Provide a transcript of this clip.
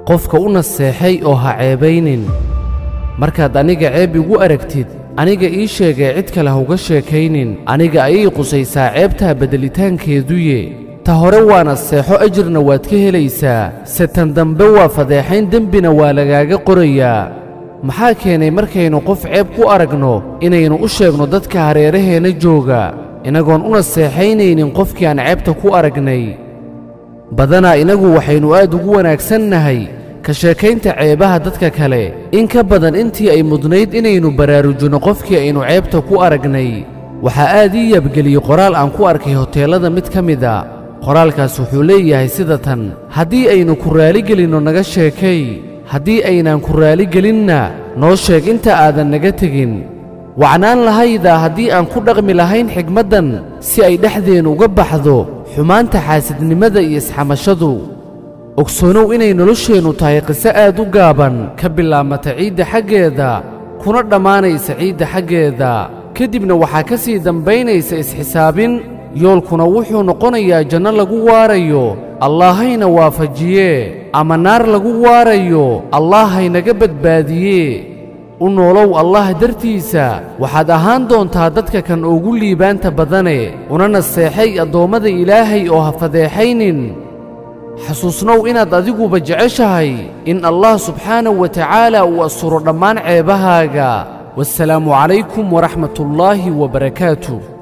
qofka u naseexay oo ha ceebaynin markaad aniga ceeb igu aragtid aniga ii sheegee cid kale ha uga sheekaynin aniga ayay qusaysaa ceebtaa bedelitaankeeduye ta hore waa naseexo ajirna waad ka helaysaa se tan dambe waa fadeexayn dembina waa lagaaga qorayaa maxaa keenay markaynu qof ceeb ku aragno inaynu u sheegno dadka hareeraheenna jooga inagoon u naseexaynaynin qofkii aan ceebta ku aragnay badanaa inagu waxaynu aad ugu wanaagsannahay ka sheekaynta ceebaha dadka kale in ka badan intii ay mudnayd inaynu baraarujinno qofkii aynu ceebta ku aragnay waxaa aad ii yabgeliyey qoraal aan ku arkay hoteellada mid ka mida qoraalkaas wuxuu leeyahay sida tan haddii aynu ku raaligelinno naga sheekay haddii aynaan ku raaligelinna noo sheeg inta aadan naga tegin wacnaan lahaydaa haddii aan ku dhaqmi lahayn xigmaddan si ay dhexdeennu uga baxdo xumaanta xaasidnimada iyo isxamashadu ogsoonow inay nolosheennu tahay qiso aad u gaaban ka bilaabmata ciidda xaggeeda kuna dhammaanaysa ciidda xaggeeda ka dibna waxaa ka sii dambaynaysa isxisaabin yoolkuna wuxuu noqonayaa janno lagu waarayo allaahayna waafajiye ama naar lagu waarayo allaahaynaga badbaadiye u noolow allah dartiisa waxaad ahaan doontaa dadka kan ugu liibaanta badane una naseexay addoommada ilaahay oo ha fadeexaynin xasuusnow inaad adiguba jeceshahay in allah subxaanahu wa tacaala uu asturo dhammaan ceebahaaga waassalaamu calaykum waraxmatullaahi wabarakaatuh